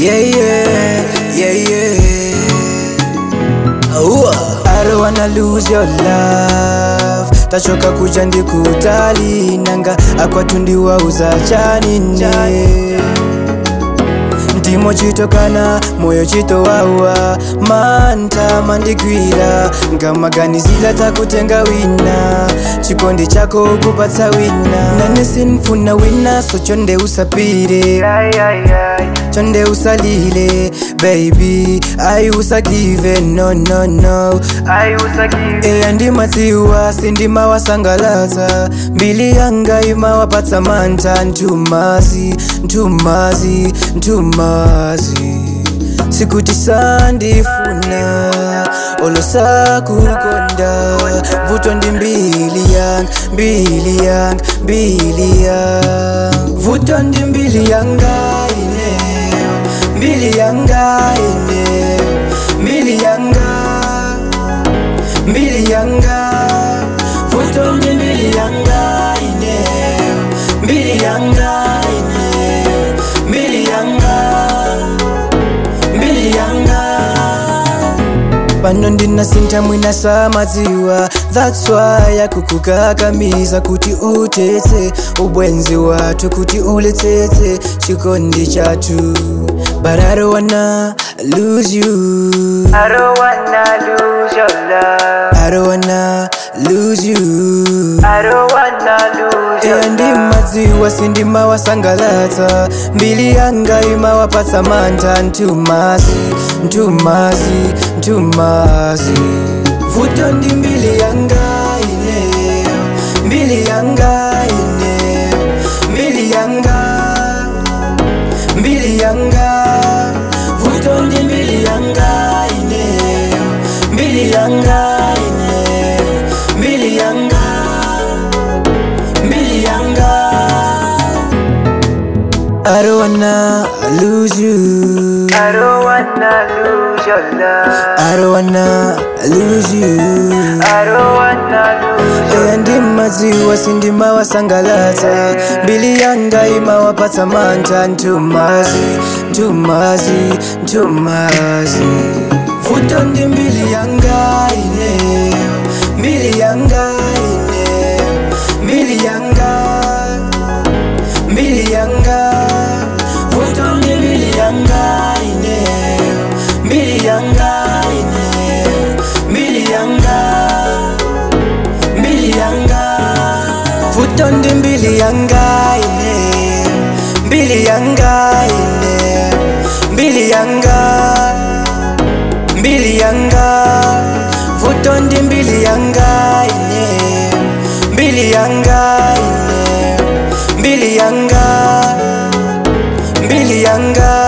Yeah, yeah, yeah, yeah. Ooh. I don't wanna lose your love tachoka kuja ndikutali nanga akwatundiwa uzachanine ndimo chitokana moyo chitowawa manta mandigwira ngamaganizila takutenga wina chikondi chako kupatsa wina nane sinfuna wina so chonde usapire chonde usalile baby ai usagive no no no eya ndimadziwa sindimawasangalatsa mbili yanga imawapatsa mantha ntumazi ntumazi ntumazi sikuti sandifuna olosakukonda vuto ndi mbili yanga mbili yanga mbili yanga vuto ndi mbili yanga ineyo mbili yanga ineyo mbili yanga mbili yanga vuto ndi mbili yanga ineyo mbili yanga ineyo mbili yanga mbili yanga pano ndinasintha mwina samadziwa that's why akukukakamiza kuti utetse ubwenzi wathu kuti uletsetse chikondi chathu but i don't wanna lose you I don't wanna lose your love. i don't wanna lose you I don't wanna lose your eya ndimadziwa sindimawasangalatsa mbili yanga imawapatsa mantha ntumazi ntumazi ntumazi vuto ndi mbili yanga ineyo mbili yanga ineyo mbili yanga mbili yanga vuto ndi mbili yanga ineyo mbili yanga ineyo mbili yanga mbili yanga I don't wanna lose you I don't wanna lose your love. I don't wanna lose you I don't wanna lose your eya ndimadziwa sindimawasangalatsa mbili yanga imawapatsa mantha ntumazi ntumazi ntumazi vuto ndi mbili yanga ineyo mbili yanga ineyo mbili yanga mbili yanga vuto ndi mbili yanga ineyo mbili yanga ineyo mbili yanga mbili yanga vuto ndi mbili yanga ineyo mbili yanga ineyo mbili yanga mbili yanga vuto ndi mbili yanga ineyo mbili yanga ineyo mbili yanga mbili yanga